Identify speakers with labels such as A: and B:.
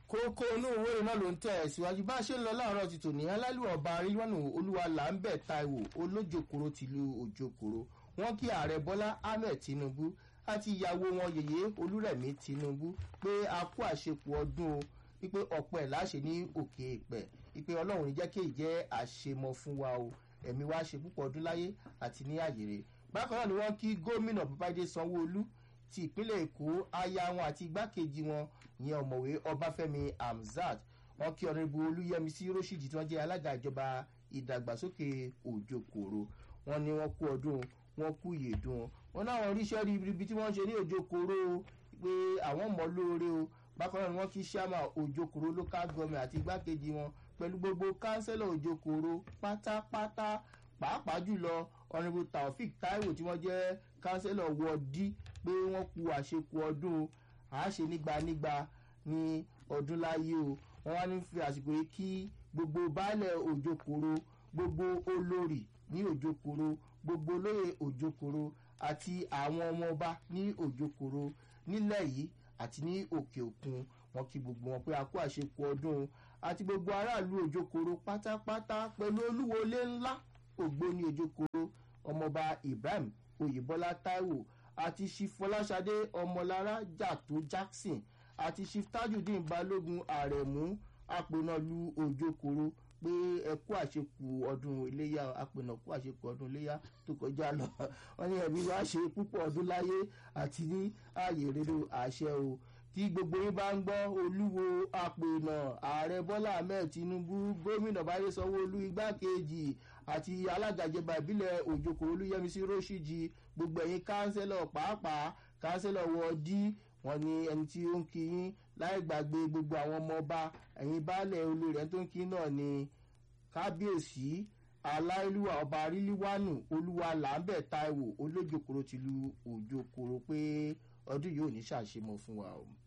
A: kókó inú ìwé náà ló ń tẹ̀ ẹ̀ síwájú bá a ṣe ń lọ láàárọ̀ ti tòní aláìlú ọba rilwanu olúwa làǹbẹ̀ taiwo olójokoro tìlú òjokoro wọn kí ààrẹ bọ́lá ahmed tinubu àti ìyàwó wọn yèyé olúrẹ̀mí tinubu pé a kú àṣepọ̀ ọdún o wípé ọ̀pọ̀ ẹ̀ láṣẹ ní òkè ìpẹ̀ wípé ọlọ́run ní jẹ́ kí èyí jẹ́ àṣemọ fún wa o ẹ̀mí wa ṣe púpọ̀ ọdún láyé àti ní àyèrè bákan náà ni wọ́n kí gómìnà babájídé sanwó-olú ti ìpínlẹ̀ èkó aya wọn àti igbákejì wọn ìyẹn ọ̀mọ̀wé ọbáfẹ́mi hamzat wọn kí ọ̀nẹ́bù olúyẹmísí róṣìjì tí wọ́n jẹ́ alága ìjọba ìdàgbàsókè òjòkòrò wọn ni wọ́n kú ọdún wọn kú ìyèdùn wọn náwọn oríṣẹ́ ríbi tí wọ́n ṣe ní òjòkòrò pé àwọn mọ̀ lóore o bákan náà ni wọ́n kí sàmà òjòkòrò local government àti igbákejì wọn pẹ̀lú gbogbo kánsẹ́lọ̀ òjòkòrò pátápátá pàápàá jùlọ ọ̀nẹ́bù taofik taiwo tí wọ́n jẹ́ kánsẹ́lọ̀ wọ́ọ̀dí pé wọ́n ku àṣekù ọdún àáṣe nígbànígbà ní ọdún láyé o wọ́n wá ní fi àsìkò yìí kí gbogbo baálẹ̀ òjòkòrò gbogbo olórí ní òjòkòrò gbogbo olóyè òjòkòrò àti àwọn ọmọọba ní òjòkòrò nílẹ̀ yìí àti ní òkè òkun wọn kí gbogbo wọn pé a kó àṣekù ọdún àti gbogbo aráàlú òjòkòrò pátápátá pẹ̀lú olúwọlé ńlá ògbóni òjòkòrò ọmọọba ibrahim oyèbọlá taiwo àti chief fọláṣadé ọmọlára jàtó jackson àti chief tajudeen balógun àrẹ̀mú àpènàlú òjòkòrò pé ẹ kú àṣekù ọdún iléyà àpènà kú àṣekù ọdún iléyà tó kọjá lọ wọn ní ẹbí wa ṣe púpọ̀ ọdún láyé àti ní ààyè rere àṣẹ o tí gbogbo yín bá ń gbọ́ olúwo àpènà ààrẹ bọ́lá ahmed tinubu gómìnà báyé sanwó-olú igbákejì àti alága ìjọba ìbílẹ̀ òjòkó olúyẹmísí róṣìjì gbogbo ẹ̀yin kánsẹ́lọ̀ pàápàá kánsẹ́lọ̀ wọ́ọ́dí wọn ni ẹni tí ó ń kí yín láì gbàgbé gbogbo àwọn ọmọ ọba ẹ̀yin baálẹ̀ olórí ẹni tó ń kí náà ni kábíyèsí aláìlúwà ọba arílíwánù olúwa làǹbẹ̀ taiwo olójokoro tìlú òjòkòrò pé ọdún yìí ò ní ṣàṣemọ fún wa o.